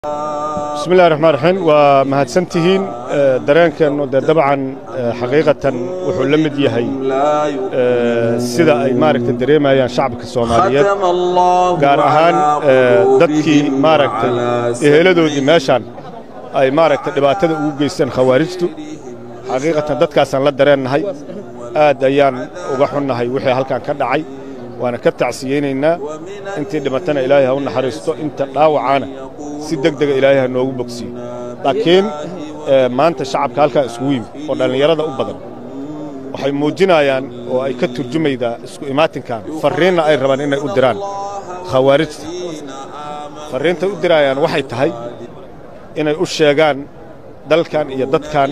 bismi illahi raxmaan raxiim waa mahadsantihiin dareenkeennu dee dabcan xaqiiqatan wuxuu la mid yahay sida ay maaragtay dareemayaan shacabka soomaaliyeed gaar ahaan dadkii maaragtay eheladoodii meeshaan ay maaragtay dhibaatada ugu geysteen khawaarijtu xaqiiqatan dadkaasaan la dareennahay aad ayaan uga xunnahay wixii halkan ka dhacay waana ka tacsiyeynaynaa intii dhimatana ilaahay ha u naxariisto inta dhaawacaana si deg dega ilaahay ha noogu bogsiyo laakiin maanta shacabka halkan iskugu yimid oo dhallinyarada u badan waxay muujinayaan oo ay ka turjumaydaa isku imaatinkan farriinna ay rabaan inay u diraan khawaarijta farriintay u diraayaan waxay tahay inay u sheegaan dalkan iyo dadkan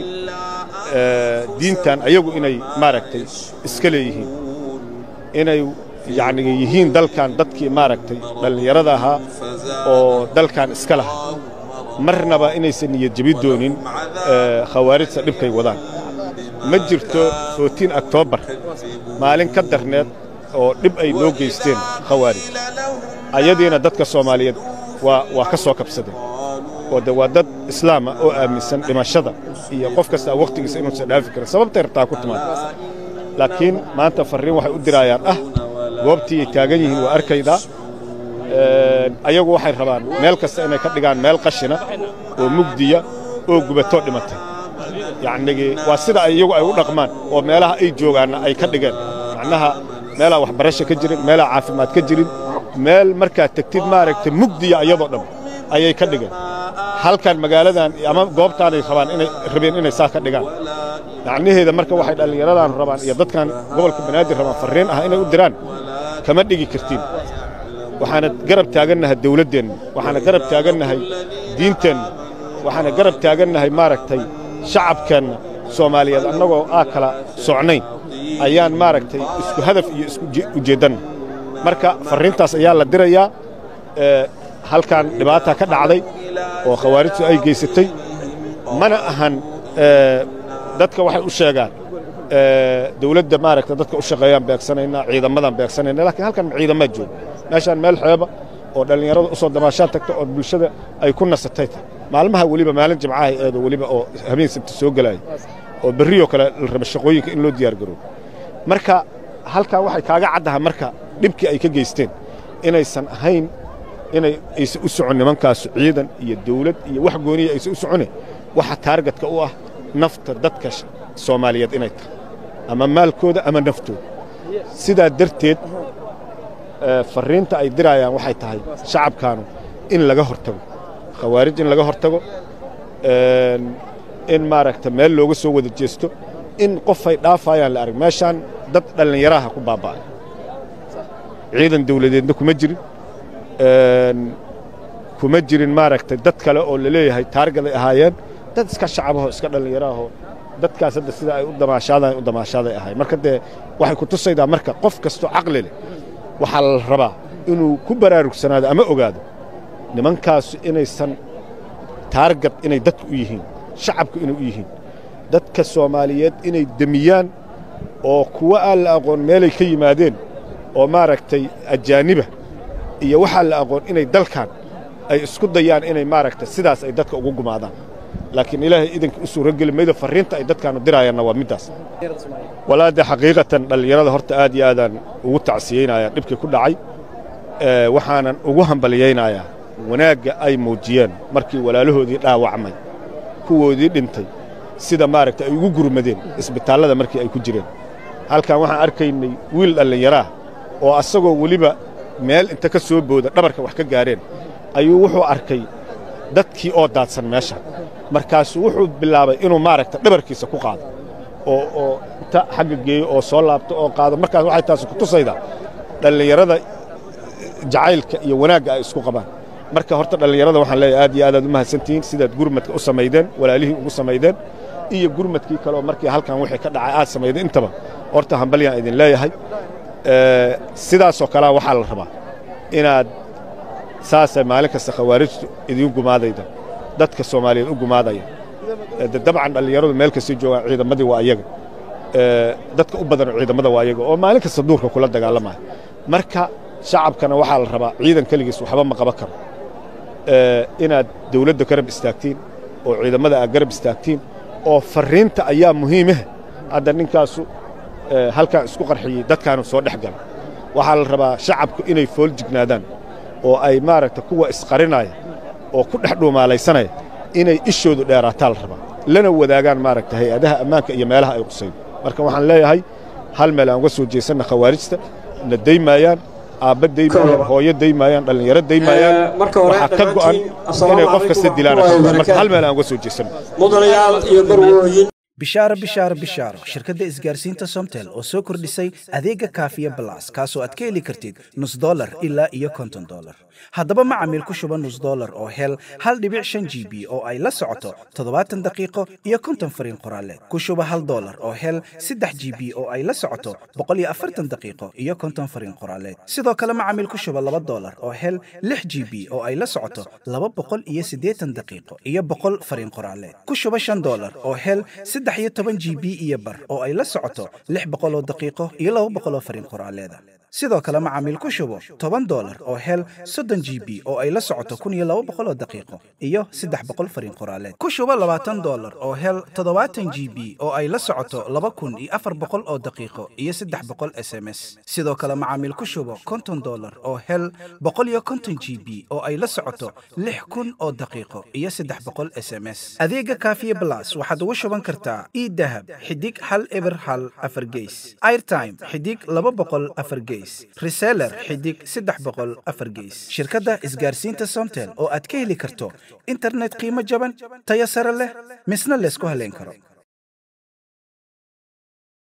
diintan ayagu inay maaragtay iska leeyihiin inay yacni yihiin dalkan dadkii maaragtay dhallinyarada ahaa oo dalkan iska lahaa marnaba inaysan niyad jebi doonin khawaarijta dhibkay wadaan ma jirto footiin oktoobar maalin ka darneed oo dhib ay noo geysteen khawaarij ayadiina dadka soomaaliyeed waa waa ka soo kabsadeen oo de waa dad islaama oo aaminsan dhimashada iyo qof kastaa wakhtigiisa inuusan dhaafi karin sababtay rabtaa ku timaada laakiin maanta farriin waxay u diraayaan ah goobtii ay taagan yihiin waa arkaydaa ayagu waxay rabaan meel kasta inay ka dhigaan meel qashina oo mugdiya oo gubatoo dhimatay yacnigii waa sida ay iyagu ay u dhaqmaan oo meelaha ay joogaanna ay ka dhigeen macnaha meelaa waxbarasho ka jirin meelaa caafimaad ka jirin meel markaad tegtid maaragtay mugdiya iyadoo dhan ayay ka dhigeen halkan magaaladan ama goobtaanay rabaan inay rabeen inay saa ka dhigaan macnaheeda marka waxay dhallinyaradan rabaan iyo dadkan gobolka banaadir rabaan farriin ah inay u diraan kama dhigi kartiin waxaana garab taagannahay dawladdeenna waxaana garab taagannahay diinteenna waxaana garab taagannahay maaragtay shacabkeenna soomaaliyeed annagoo aa kala socnayn ayaan maaragtay isku hadaf iyo isku ujeeddanna marka farriintaas ayaa la dirayaa halkan dhibaata ka dhacday oo khawaarijtu ay geysatay mana ahan dadka waxay u sheegaan dawladda maaragta dadka u shaqeeyaan beegsanaynaa ciidamadan beegsanayna lakiin halkan ciidamaad jooga meeshaan meel xeeba oo dhallinyarada u soo damaashaan tagta oo bulshada ay ku nasatay maalmaha weliba maalin jimcahay eedo weliba oo habeen sabti soo gelaaya oo berriyoo kale la raba shaqooyinka in loo diyaar garoobo marka halkan waxay kaaga caddahay marka dhibkii ay ka geysteen inaysan ahayn inay aysan u socon nimankaasu ciidan iyo dawlad iyo wax gooniya aysan u socone waxa taargetka u ah nafta dadka soomaaliyeed inay tahay ama maalkooda ama naftooda sidaa darteed farriinta ay diraayaan waxay tahay shacabkaanu in laga hortago khawaarij in laga hortago in maaragta meel looga soo wada jeesto in qofay dhaafayaan la arag meeshaan dad dhallinyaraha ku baaba'ay ciidan dawladeedna kuma jirin kuma jirin maaragtay dad kale oo la leeyahay taargaday ahaayeen dad iska shacabahoo iska dhallinyaraahoo dadkaas hadda sida ay u damaashaadaan u damaashaaday ahay marka dee waxay ku tusaydaa marka qof kastoo caqli leh waxaa la rabaa inuu ku baraarugsanaado ama ogaado nimankaasu inaysan taargad inay dadku u yihiin shacabku inay u yihiin dadka soomaaliyeed inay demiyaan oo kuwa aan la aqoon meelay ka yimaadeen oo maaragtay ajaaniba iyo waxaa la aqoon inay dalkan ay isku dayaan inay maaragtay sidaas ay dadka ugu gumaadaan laakiin ilaahay idanka u suuro geli maydo farriinta ay dadkaanu diraayaanna waa middaas walaade xaqiiqatan dhallinyarada horta aad iyo aadaan ugu tacsiyeynayaa dhibkii ku dhacay waxaanan ugu hambalyaynayaa wanaagga ay muujiyeen markii walaalahoodii dhaawacmay kuwoodii dhintay sida maaragtay ay ugu gurmadeen isbitaallada markii ay ku jireen halkan waxaan arkaynay wiil dhallinyaraah oo asagoo weliba meel inta ka soo booda dhabarka wax ka gaareen ayuu wuxuu arkay dadkii oo daadsan meesha markaasuu wuxuu bilaabay inuu maaragta dhabarkiisa ku qaado oo oo inta xagga geeyo oo soo laabto oo qaado markaas waxay taasi ku tusaydaa dhallinyarada jacaylka iyo wanaagga ay isku qabaan marka horta dhallinyarada waxaan leeyahay aad iyo aadaad u mahadsantihiin sidaad gurmadka u samaydeen walaalihii ugu samaydeen iyo gurmadkii kaleoo markii halkan wixii ka dhacay aad samaydeen intaba horta hambalyaan idin leeyahay sidaasoo kalea waxaa la rabaa inaad saasay maalin kasta khawaarijtu idiin gumaadayda dadka soomaaliyeed u gumaadaya dabcan dhallinyaradu meel kastay joogaan ciidamadii waa ayaga dadka u badanoo ciidamada waa ayaga oo maalin kasta duurka kula dagaalamaya marka shacabkana waxaa la rabaa ciidan keligiis waxba ma qaban karo inaad dawladda garab istaagtiin oo ciidamada aad garab istaagtiin oo farriinta ayaa muhiimah hadda ninkaasu halkaan isku qarxiyey dadkaanu soo dhex gala waxaa la rabaa shacabku inay fool jignaadaan oo ay maaragta kuwa isqarinaya oo ku dhex dhuumaalaysanaya inay ishoodu dheeraataa la rabaa lana wadaagaan maaragta hay-adaha ammaanka iyo meelaha ay qusayn marka waxaan leeyahay hal meel aan uga soo jeesanna khawaarijta na daymaayaan aabba daymaayaan hooyo daymaayaan dhallinyaro daymaayaan waxaa ka go'an inay qof kasta dilaan marka hal meel aan uga soo jeesanno mudanayaal iyo marwooyin bishaaro bishaaro bishaaro shirkadda isgaarsiinta somtel oo soo kordhisay adeega kaafiya balas kaasoo aad ka heli kartid nus dolar ilaa iyo konton dolar haddaba macamiil ku shuba nus dolar oo hel hal dhibic shan g b oo ay la socoto toddobaatan daqiiqo iyo konton fariin qoraaleed ku shuba hal dolar oo hel saddex g b oo ay la socoto boqol iyo afartan daqiiqo iyo konton fariin qoraaleed sidoo kale macamiil ku shuba laba dolar oo hel lix g b oo ay la socoto laba boqol iyo siddeetan daqiiqo iyo boqol fariin qoraaleed ku shuba shan dolar oo hel saddex iyo toban g b iyo bar oo ay la socoto lix boqol oo daqiiqo iyo laba boqol oo fariin qoraaleeda sidoo kale macaamiil ku shubo toban dolar oo hel soddon g b oo ay la socoto kun iyo laba boqol oo daqiiqo iyo saddex boqol fariin qoraaleed ku shubo labaatan dolar oo hel toddobaatan g b oo ay la socoto laba kun iyo afar boqol oo daqiiqo iyo saddex boqol s m s sidoo kale macaamiil ku shubo konton dolar oo hel boqol iyo konton g b oo ay la socoto lix kun oo daqiiqo iyo saddex boqol s m s adeega kaafiye blas waxaad ugu shuban kartaa idahab xidig hal eber hal afar geys airtime xidig laba boqol afar geys reseller xidig saddex boqol afar geys shirkadda isgaarsiinta somtel oo aad ka heli karto internet qiimo jaban tayo sare leh misna laysku haleyn karo